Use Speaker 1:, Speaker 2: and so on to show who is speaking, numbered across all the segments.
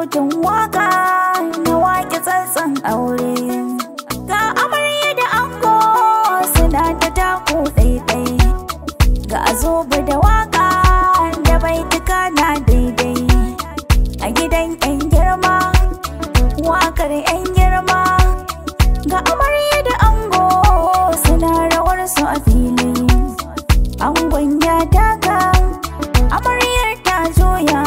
Speaker 1: sautin waka na waƙe tsantsan aure ga amarya da ango suna ta taku ɗaiɗai ga zobe da waka da baituka na daidai a gidan 'yan girma wakar 'yan girma ga amarya da ango suna rawar su a fili angon ya daga amaryar ta juya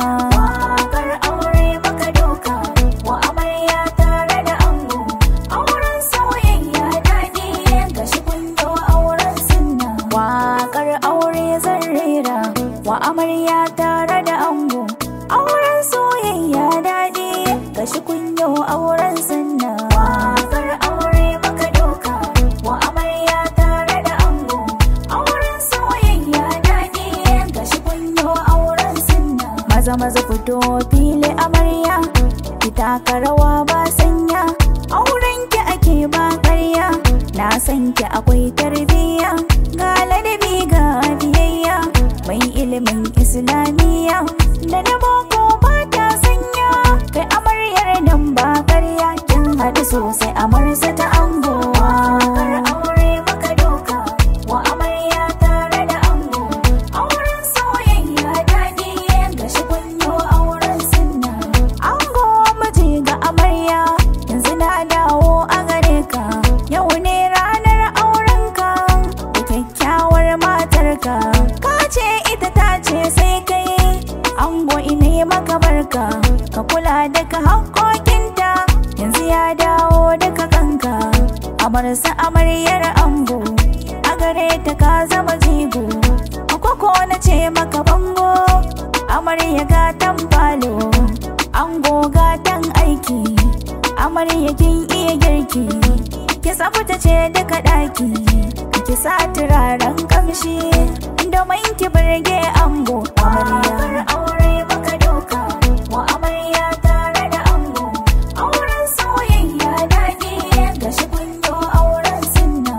Speaker 1: wakar aure maka doka wa amarya tare da ango auren soyayya daɗi ga shi kundo auren sunna wakar aure zan rera wa amarya tare da ango auren soyayya daɗi ga shi kunyo auren sunna wakar aure maka doka wa amarya tare da ango auren soyayya daɗi ga shi kunyo auren sunna maza maza fito fili amarya ki taka rawa ba sanya auren ki ake ba ƙarya na san ki akwai tarbiyya ga ladabi ga biyayya mai ilimin islamiyya da na boko ba ta sanya kai amaryar nan ba ƙarya kin haɗu sosai amarsa ta ango Wakar aure maka doka wa amarya tare da ango auren soyayya daɗi ga shi kunyo auren sunna ango miji ga amarya yanzu na dawo a gare ka yau ne ranar aurenka da kyakkyawar matarka ka ce ita ta ce sai kai ango ina yi maka barka ka kula da ka haƙoƙinta yanzu ya dawo daga kanka amarsa amaryar ango a gare ta ka zama jigo akwako na ce maka bango amarya gatan falo ango gatan aiki amarya kin iya girki ki tsafta ce daga ɗaki ki sa turaren kamshi domin ki burge ango amarya aure maka doka wa amarya tare da ango auren soyayya daɗi ga shi kunyo auren sunna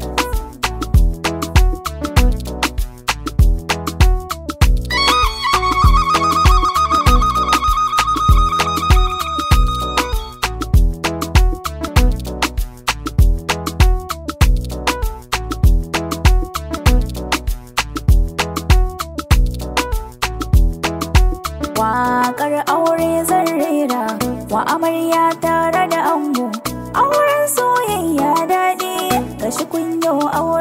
Speaker 1: Waƙar aure zan rera wa amarya tare da ango auren soyayya daɗi ga shi kunyo aure